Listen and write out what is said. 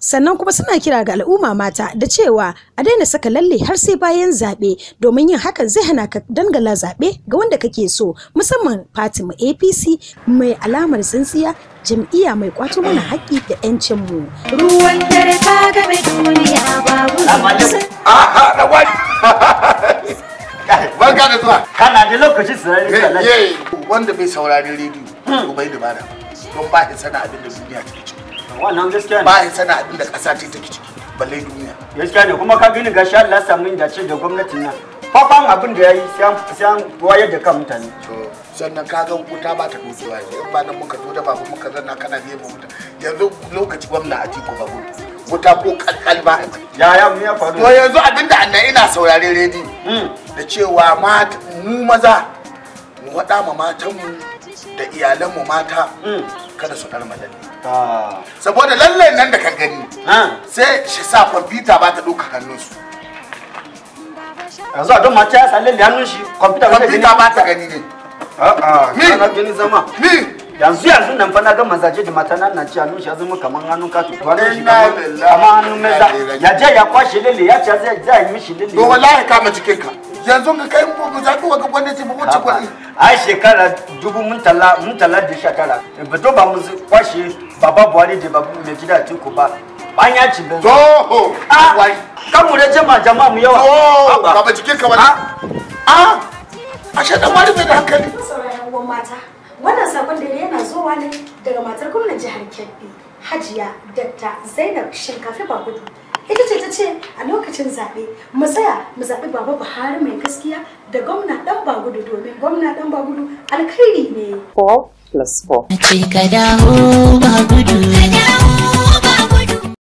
sannan kuma suna kira ga al'umma mata da cewa a daina saka lalle har sai bayan zaɓe domin yin hakan zai hana ka dangala zaɓe ga wanda kake so musamman fatima apc mai alamar tsintsiya jam'iyya mai kwato mana haƙƙi da 'yancinmu. ruwan dare ta game duniya babu Aha, da wani. Barka da zuwa. kana da lokaci sirari sallah Ye, wanda bai saurari rediyo, to bai dabara. Don ba ya sana abin da duniya take ciki. wannan gaskiya ne Ba ya sana abin da ƙasa ce take ciki. Balle duniya. gaskiya ne kuma ka gani gashi Allah ya samu inda ce da gwamnatin nan faban abin da yayi sai an sai an wayar da kan mutane To, sannan ka ga wuta ba ta dokewa ne. In ba nan muka zo da babu muka zanna kana biye mu wuta. Yanzu lokaci gwamna a tiko ba wuta. Wuta ko kalkal ba a mai. ya ya mu ya faru To yanzu abin da annan ina saurari rediyo. Mm. Da cewa mata mu maza mu waɗa ma matanmu da iyalanmu mata Mm. kada su ɗar malalle. Ah. saboda lallai nan da ka gani Ah. sai shi sa kwamfuta ba ta ɗauka hannunsu yanzu a don mata ya sa lalle hannun shi kwamfuta ba ta gani kwamfuta ba ta gani ne a'a Ni. kana gani zama ni yanzu yanzu nan fa na ga mazaje da mata nan na ci hannun shi ya zama kaman hannun katu to hannun shi Inna kaman lillahi kaman hannun meza wa inna ilaihi ya je ya kwashe lalle ya ce zai zai yi mishi lalle to wallahi kama jikinka yanzu ka kai mu zaɓi wa gwamnati ba wuce kuɗi ai shekara dubu mun tala mun tala da sha tara ba to ba mu kwashe baba buhari da babu mai gida tiku ba an ya ci benzo to ah wai kan mu da jama jama mu yawa to Haba. kama jikinka wani a a shaɗan wani bai da hankali sauraron uwan mata wannan sakon da yana zuwa ne daga matar gwamnan jihar kebbi hajiya dakta zainab shinkafi bagudu ita ce ta ce a lokacin zaɓe mu tsaya mu zaɓi baba buhari mai gaskiya da gwamna ɗan bagudu domin gwamna ɗan bagudu alkhairi ne four plus four. ce ka dawo ba gudu